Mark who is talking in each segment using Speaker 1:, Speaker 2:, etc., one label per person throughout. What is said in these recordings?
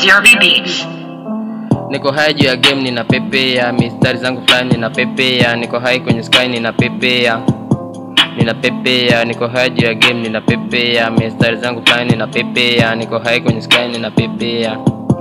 Speaker 1: ZRB Beats.
Speaker 2: niko hai juu ya game ninapepea mistari zangu fulani ninapepea niko hai kwenye sky ninapepea ninapepea niko hai juu ya game ninapepea mistari zangu fulani ninapepea niko hai kwenye sky ninapepea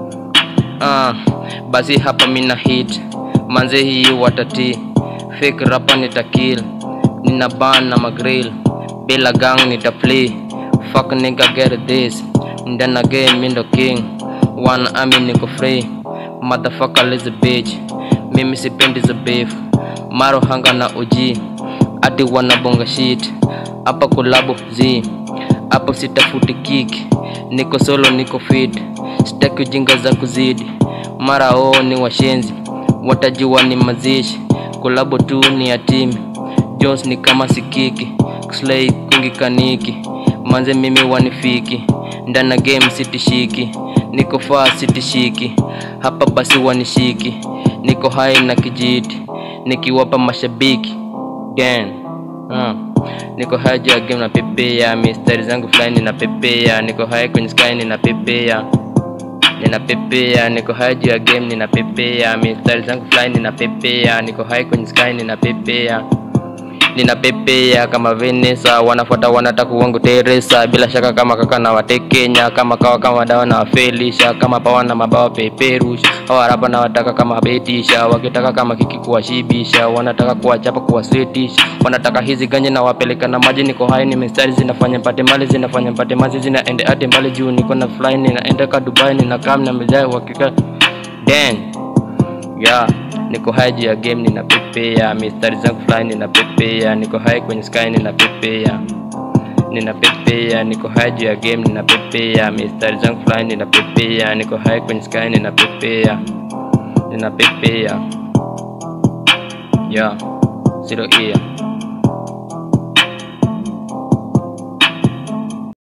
Speaker 2: ah, basi hapa mina hit manze hii watati fake rapa nitakill nina ban na magrill bila gang nitaplay fuck nigga get this ndana game mindo king one army niko free motherfucker is a bitch mimi sipendi za beef maro hanga na OG ati wanabonga shit hapa kulabu z hapo sitafuti kick niko solo niko fit sitaki ujinga za kuzidi mara oo ni washenzi watajua ni mazishi kolabo tu ni ya timi jones ni kama sikiki slay kungi kaniki manze mimi wanifiki ndana game sitishiki niko faa sitishiki hapa basi wanishiki niko hai na kijiti nikiwapa mashabiki gan uh. niko hai juu ya game na pepea mistari zangu fulani na pepea niko hai kwenye sky nina pepea ninapepea niko hai juu ya game ninapepea mistari zangu fulani ninapepea niko hai kwenye sky ninapepea ninapepea kama Venesa, wanafuata wanataka wangu Teresa, bila shaka kama kaka na watekenya, kama kawa kama dawa na wafelisha, kama pawa na mabawa peperusha, hawa rapa na wataka kama betisha, wakitaka kama kiki kuwashibisha, wanataka kuwachapa kuwaswetisha, wanataka hizi ganye na wapeleka na maji, niko hai ni mistari zinafanya mpate mali, zinafanya mpate mazi, zinaende hadi mbali juu, niko na fly, ninaenda ka Dubai, nina kam na mejai wakika dang yeah niko hai juu ya game ninapepea mistari zangu fulani ninapepea niko hai kwenye sky ninapepea ninapepea niko hai juu ya game ninapepea mistari zangu fulani ninapepea niko hai kwenye sky ninapepea ninapepea yeah zero ear